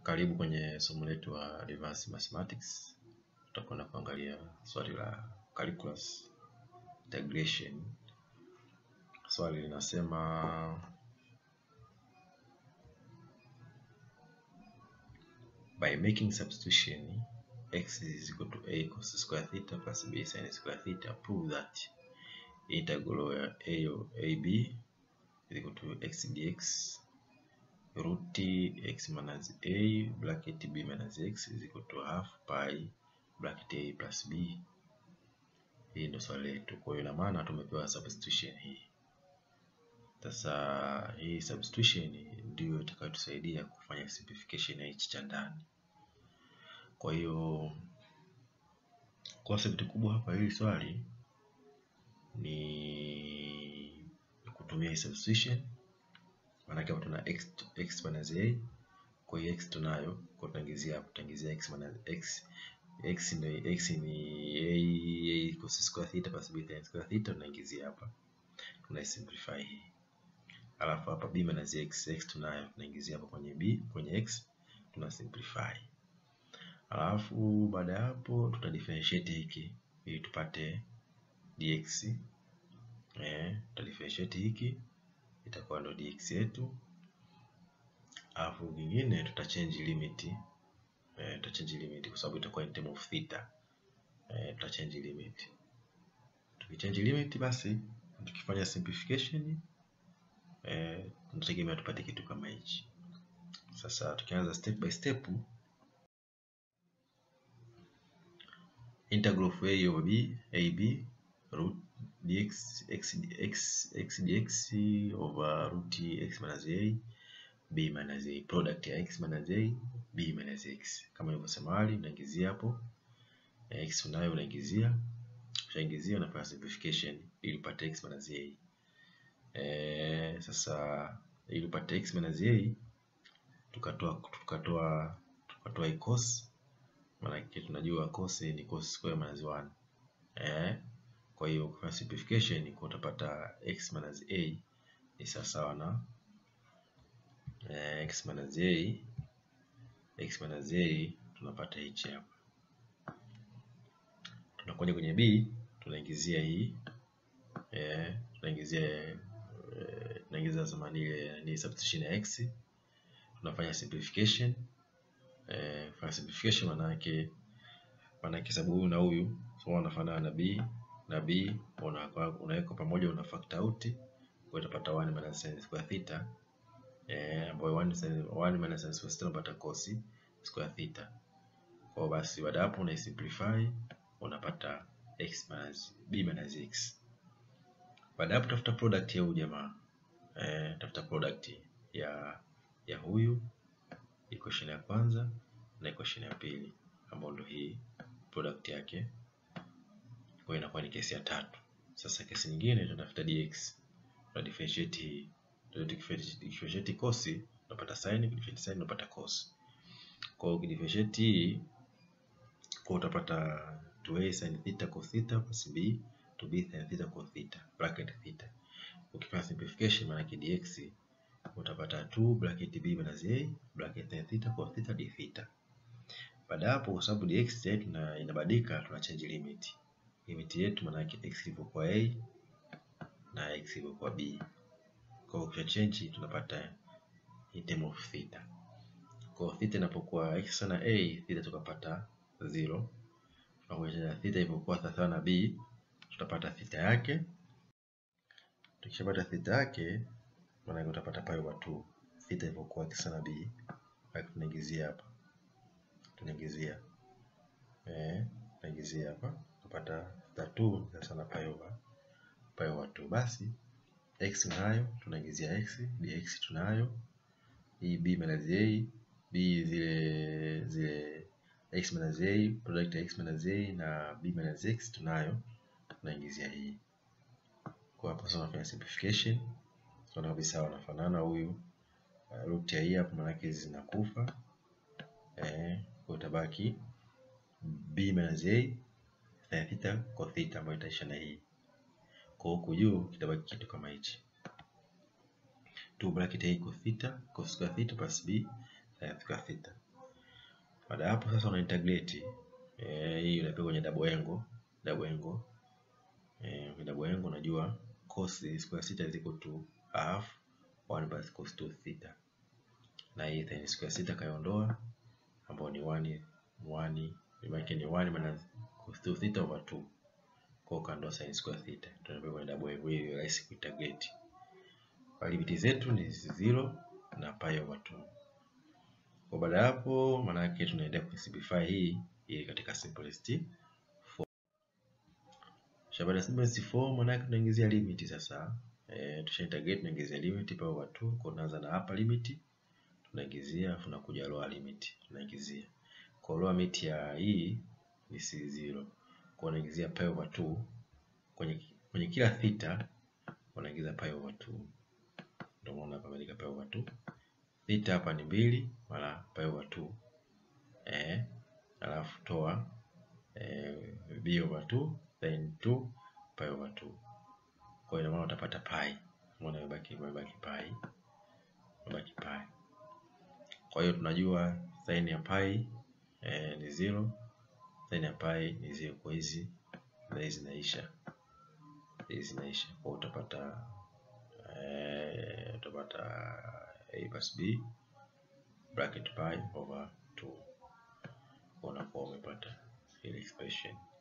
Karibu kwenye somo letu la Advanced Mathematics. Tutakwenda kuangalia swali la calculus integration. Swali linasema by making substitution x is equal to a cos square theta plus b sin square theta prove that integral ya a of ab is equal to x dx root x minus a bracket b minus x is equal to half pi bracket a plus b. Hii ndio swali letu. Kwa hiyo ina maana tumepewa substitution hii. Sasa hii substitution ndio itakayotusaidia kufanya simplification ya hichi cha ndani. Kwa hiyo concept kubwa hapa hili swali ni kutumia hii substitution maanake hapa tuna x, x minus a kwa hiyo x tunayo kwa tunaingizia hapo tutaingizia x minus x x ndio x ni a a cos square theta plus b sin square theta tunaingizia hapa tuna simplify hii alafu hapa b minus x x tunayo tunaingizia hapa kwenye b kwenye x tuna simplify alafu baada ya hapo tuta differentiate hiki ili tupate dx eh tuta differentiate hiki itakuwa ndo dx yetu alafu vingine tuta change limit eh, tuta change limit kwa sababu itakuwa in term of theta eh, tuta change limit tukichange limit basi tukifanya simplification eh, tunategemea tupate kitu kama hichi sasa tukianza step by step integral of a over b ab root dx x, x, x dx over root x minus a b minus a product ya x minus a b minus x kama nilivyosema awali unaingizia hapo x unayo unaingizia ushaingizia unafanya simplification ili upate x minus a e, sasa ili upate x minus a tukatoa tukatoa tukatoa hii cos maana tunajua cos ni cos square minus 1 eh kwa hiyo kwa simplification kwa utapata x minus a ni sawasawa na eh, x minus a x minus a tunapata hichi hapa. Tunakuja kwenye b tunaingizia hii eh, tunaingizia eh, tunaingiza zamani ile ni substitution ya x, tunafanya simplification eh, fanya simplification maana yake maana yake sababu huyu na huyu so wanafanana na b na b unaweka pamoja una factor out kwa utapata 1 minus sin square theta eh ambayo 1 sin 1 minus sin square theta unapata cos square theta. Kwa basi baada hapo una simplify unapata x minus b minus x. Baada hapo tafuta product ya huyu jamaa eh, tafuta product ya ya huyu equation ya kwanza na equation ya pili ambayo ndio hii product yake kwa inakuwa ni kesi ya tatu. Sasa kesi nyingine tunatafuta dx, tuna differentiate hii, tuna differentiate cos, tunapata sin, differentiate sin tunapata cos. Kwa hiyo ukidifferentiate hii kwa utapata 2a sin theta cos theta plus b 2b sin theta cos theta bracket theta. Ukifanya simplification maana yake dx utapata 2 bracket b minus a bracket sin theta cos theta d theta. Baada hapo kwa sababu dx yetu inabadilika, tuna change limit limit yetu maana yake x ilivyokuwa a na x ilivyokuwa b. Kwa hiyo change tunapata in term of theta. Kwa hiyo theta inapokuwa x sana a, theta tukapata 0. Tunakuja theta ilipokuwa sawa na b, tutapata theta yake. Tukishapata theta yake, maana yake utapata pi over 2. Theta ilipokuwa x sana b, hapa tunaingizia hapa. Tunaingizia eh, tunaingizia hapa kupata tatu sasa na pi over pi over 2 basi x nayo tunaingizia x dx tunayo hii b minus a b zile zile x minus a product ya x minus a na b minus x tunayo tunaingizia hii kwa hapo sasa tunafanya simplification tunaona kabisa wanafanana huyu uh, root ya hii hapo maana yake zinakufa eh kwa utabaki b minus a sin theta cos theta ambayo itaisha na hii. Kwa huku juu kitabaki kitu kama hichi. 2 bracket a cos theta cos square theta plus b sin square theta. Baada ya hapo sasa una integrate eh, hii unapeka kwenye double angle, double angle eh, kwenye double angle unajua cos square theta is equal to half 1 plus cos 2 theta, na hii sin square theta kaiondoa, ambayo ni 1 1 imebaki ni 1 minus cos 2 theta over 2 kwa kando sin square theta, tunapeka kwenye double angle ili rahisi kuintegrate. Kwa limiti zetu ni 0 na pi over 2. Kwa baada ya hapo, maana yake tunaenda kusimplify hii ili katika simplest form. Kisha baada ya simplest form, maana yake tunaingizia limit sasa. Eh, tusha integrate tunaingizia limit pi over 2. Kwa tunaanza na upper limit tunaingizia, afu nakuja lower limit tunaingizia. Kwa lower limit ya hii ni c0. Kwa unaingizia pi over 2 kwenye kwenye kila theta unaingiza pi over 2. Ndio maana hapa imeandika pi over 2 theta hapa ni mbili mara pi over 2 eh, alafu toa eh, b over 2 then 2 pi over 2. Kwa hiyo maana utapata pi, maana imebaki imebaki pi, imebaki pi. Kwa hiyo tunajua sin ya pi eh, ni 0, sin ya pi ni 0. Kwa hizi na hizi zinaisha, hizi zinaisha, kwa utapata eh, utapata a plus b bracket pi over 2 unakuwa umepata ile expression.